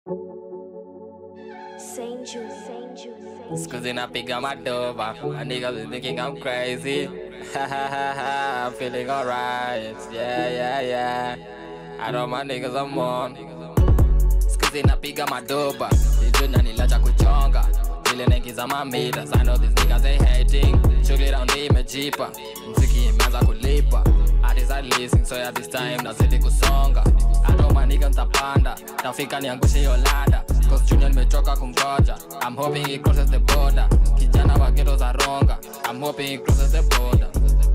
Saint Jude, Saint Jude, Saint Jude. Cause then I pick up my dove. My niggas be thinking I'm crazy. Ha ha ha ha. I'm feeling alright. Yeah, yeah, yeah. I know my niggas I'm on. Cause napiga madoba ijuna nilacha kuchonga vile naingiza mamitas I know these niggas they hating shughuli raundi imejipa mziki imeanza kulipa Artists are listening so ya this time nazidi kusonga adoma niga ntapanda tafika niangushe hiyo lada cause junior nimechoka kungoja I'm hoping it crosses the border kijana wa ghetto za ronga I'm hoping it crosses the border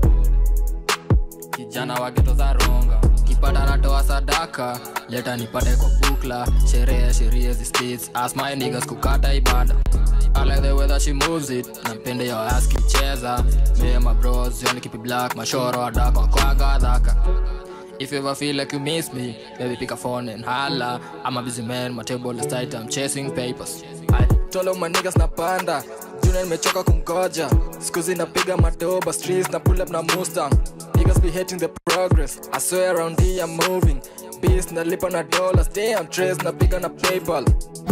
kijana wa geto za ronga kipata natoa sadaka leta nipate kwa bukla sherehe sheria zistits as my niggas kukata ibada I like the way that she moves it napende yo ass kicheza me and my bros yoni keep it black mashoro adaka kwa gadhaka If you ever feel like you miss me, baby pick a phone and holla. I'm a busy man, my table is tight, I'm chasing papers. I told all my niggas napanda, junior nimechoka kumgoja. Skuzi napiga madoba, streets na pull up na Mustang. Niggas be hating the progress, I swear around here I'm moving. Beast nalipa na dollars, damn trace napiga na PayPal.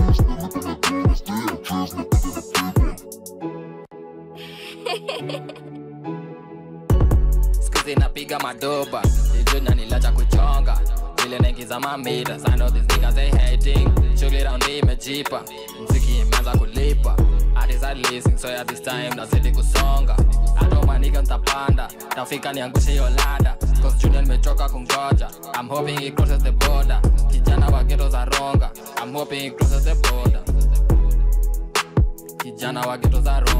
Skuzi napiga madoba, ijuna nilacha kuchonga. Vile naingiza mamitas, I know these niggas they hating. Shughuli raundi imejipa, mziki imeanza kulipa. Artists are listening, so ya this time nazidi kusonga. Adoma nigga ntapanda, tafika niangushe hiyo lada. Cause junior nimechoka kungoja. I'm hoping it crosses the border. Kijana wa ghetto za ronga. I'm hoping it crosses the border. Kijana wa ghetto za ronga.